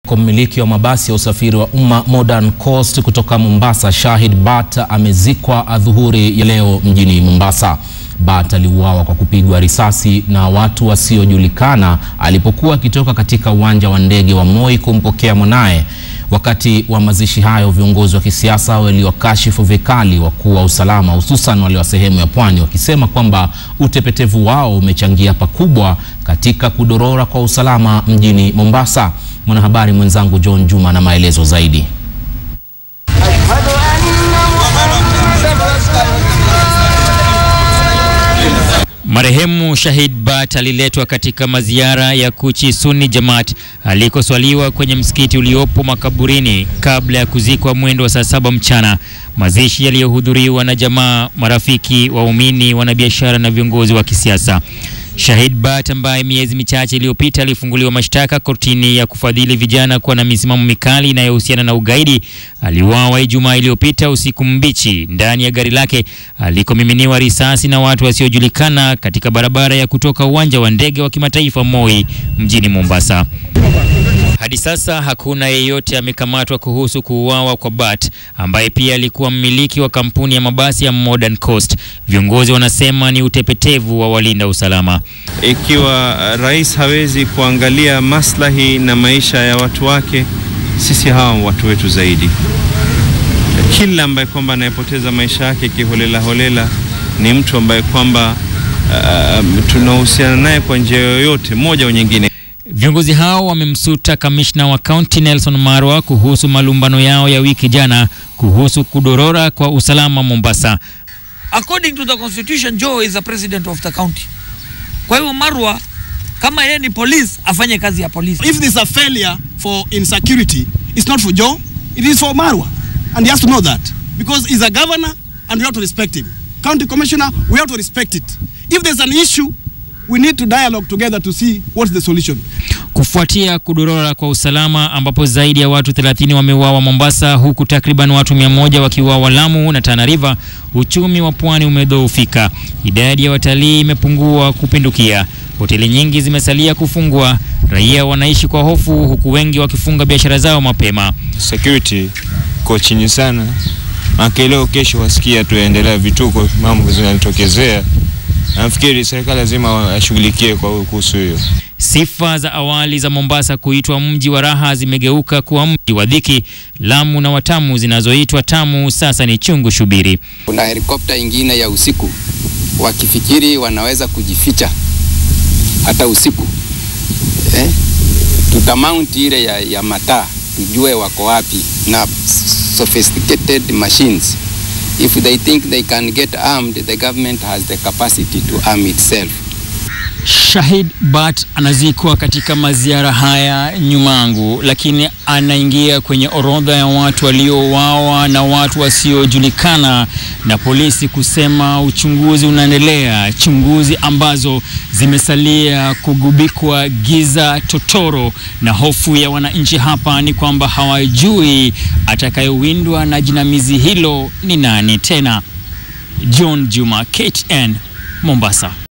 Kwa mmiliki wa mabasi ya usafiri wa umma Modern Coast kutoka Mombasa, Shahid Bat amezikwa adhuhuri ya leo mjini Mombasa. Bat aliuawa kwa kupigwa risasi na watu wasiojulikana alipokuwa akitoka katika uwanja wa ndege wa Moi kumpokea mwanaye. Wakati wa mazishi hayo, viongozi wa kisiasa waliwakashifu vikali wakuu wa usalama, hususan wale wa sehemu ya pwani, wakisema kwamba utepetevu wao umechangia pakubwa katika kudorora kwa usalama mjini Mombasa. Mwanahabari mwenzangu John Juma na maelezo zaidi. Marehemu Shahid Bat aliletwa katika maziara ya Kuchi Sunni Jamaat alikoswaliwa kwenye msikiti uliopo makaburini kabla ya kuzikwa mwendo wa saa saba mchana. Mazishi yaliyohudhuriwa na jamaa, marafiki, waumini, wanabiashara na viongozi wa kisiasa. Shahid Bat ambaye miezi michache iliyopita alifunguliwa mashtaka kortini ya kufadhili vijana kuwa na misimamo mikali inayohusiana na ugaidi aliuawa Ijumaa iliyopita usiku mbichi ndani ya gari lake alikomiminiwa risasi na watu wasiojulikana katika barabara ya kutoka uwanja wa ndege wa kimataifa Moi mjini Mombasa. Hadi sasa hakuna yeyote amekamatwa kuhusu kuuawa kwa Bat ambaye pia alikuwa mmiliki wa kampuni ya mabasi ya Modern Coast. Viongozi wanasema ni utepetevu wa walinda usalama. Ikiwa rais hawezi kuangalia maslahi na maisha ya watu wake, sisi hawa watu wetu zaidi. Kila ambaye kwamba anayepoteza maisha yake kiholela holela ni mtu ambaye kwamba uh, tunahusiana naye kwa njia yoyote moja au nyingine. Viongozi hao wamemsuta kamishna wa kaunti Nelson Marwa kuhusu malumbano yao ya wiki jana kuhusu kudorora kwa usalama Mombasa. According to the constitution, Joe is the president of the county. Kwa hivyo Marwa kama yeye ni police afanye kazi ya police. If there's a failure for insecurity, it's not for Joe, it is for Marwa. And he has to know that. Because he's a governor and we have to respect him. County commissioner, we have to respect it. If there's an issue, we need to dialogue together to see what's the solution. Kufuatia kudorora kwa usalama ambapo zaidi ya watu 30 wameuawa Mombasa, huku takriban watu 100 wakiuawa Lamu na Tana River, uchumi wa pwani umedhoofika. Idadi ya watalii imepungua kupindukia. Hoteli nyingi zimesalia kufungwa. Raia wanaishi kwa hofu, huku wengi wakifunga biashara zao mapema. Security ko chini sana, maana leo kesho wasikia tuendelea vituko, mambo zinatokezea. Nafikiri serikali lazima washughulikie kwa kuhusu hiyo. Sifa za awali za Mombasa kuitwa mji wa raha zimegeuka kuwa mji wa dhiki. Lamu na Watamu zinazoitwa tamu sasa ni chungu shubiri. Kuna helikopta ingine ya usiku, wakifikiri wanaweza kujificha hata usiku eh? Tutamount ile ya, ya mataa tujue wako wapi na sophisticated machines if they think they can get armed the government has the capacity to arm itself. Shahid Bat anazikwa katika maziara haya nyumangu, lakini anaingia kwenye orodha ya watu waliouawa na watu wasiojulikana, na polisi kusema uchunguzi unaendelea, chunguzi ambazo zimesalia kugubikwa giza totoro, na hofu ya wananchi hapa ni kwamba hawajui atakayewindwa na jinamizi hilo ni nani tena. John Juma, KTN, Mombasa.